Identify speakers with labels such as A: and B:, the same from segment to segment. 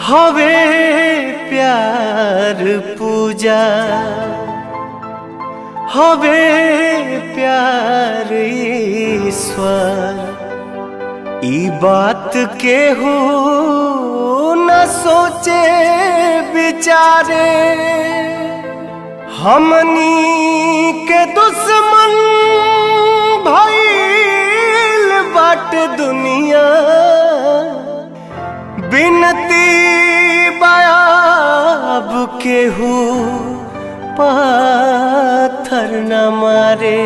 A: हवे प्यार पूजा हवे प्यार ईश्वर ई बात के हो न सोचे बिचारे हमनी के दुश्मन भइल बाट दुनिया बिनती बयाब केहू पाथर न मारे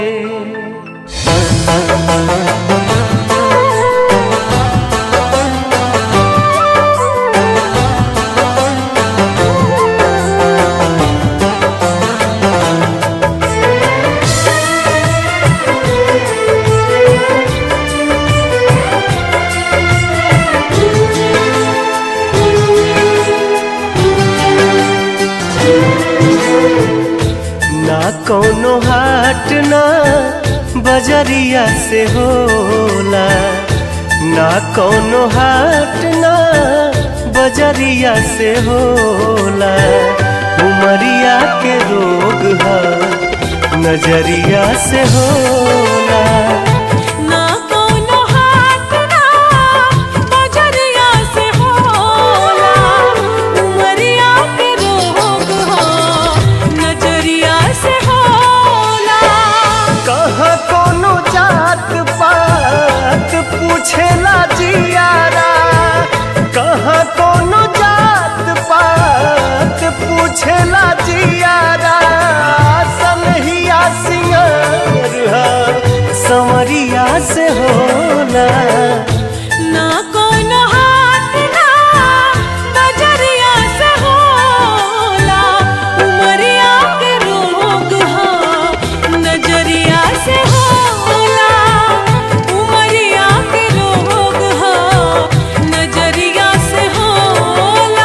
A: ना कौनो हाट ना बजरिया से होला ना कौनो हाट ना बजरिया से होला उमरिया के रोग है नजरिया से होला
B: ना कोनो हाथ ना बजरिया से होला उमरिया के रोग हो नजरिया से होला
A: कहाँ कोनो जात पात पूछेला जियारा कहाँ कोनो जात पात पूछेला जियारा सनहिया सिंगार हा, संवरिया से होला
B: ना कोनो हाथ ना बजरिया से होला उमरिया के रोग हो नजरिया से होला उमरिया के रोग हो नजरिया से होला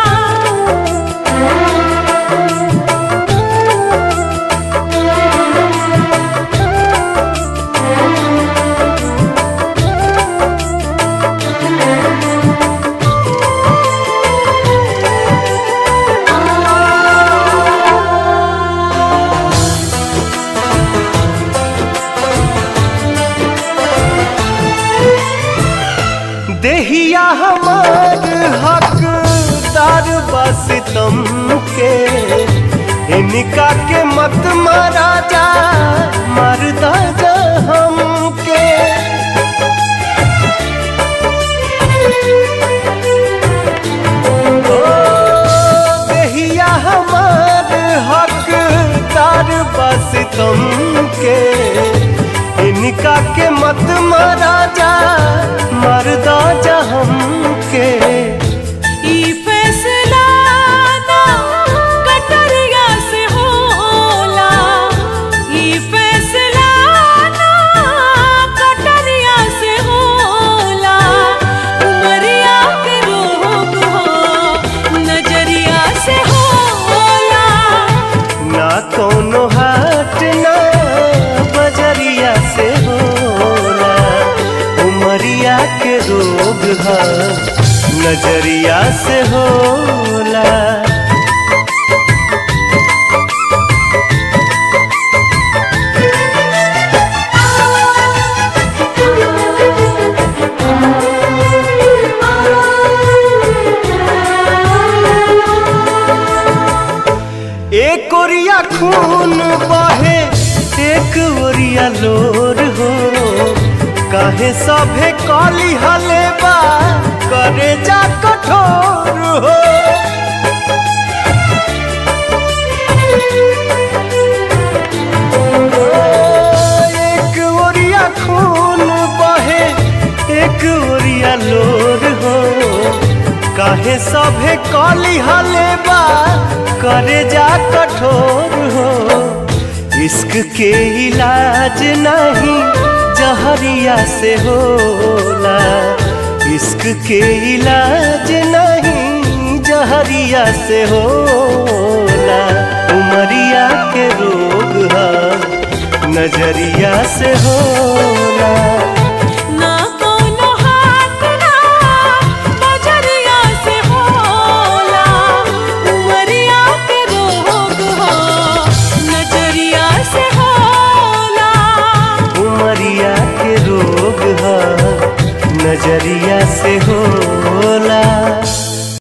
A: देहिया हमार हकदार बस तुम के इनका के मत मारा जा मरदा जा हमके ओ, देहिया हमार हकदार बस तुम के इनका के मत मारा जा मरदा जा हमके
B: ई फैसला ना कटरिया से होला ई फैसला ना कटरिया से होला उमरिया के रोग हो नजरिया से होला
A: ना कोनो हाट ना बजरिया से होला उमरिया के रोग है नजरिया से होला एक ओरिया खून बहे एक ओरिया लोर हो काहे सभे कली हले बा करे जा कठोर हो एक ओरिया खून बहे एक ओरिया लोर हो काहे सभे कली हले बा करे जा कठोर हो इश्क के इलाज नहीं जहरिया से होला इश्क के इलाज नहीं जहरिया से होला उमरिया के रोग है नजरिया से होला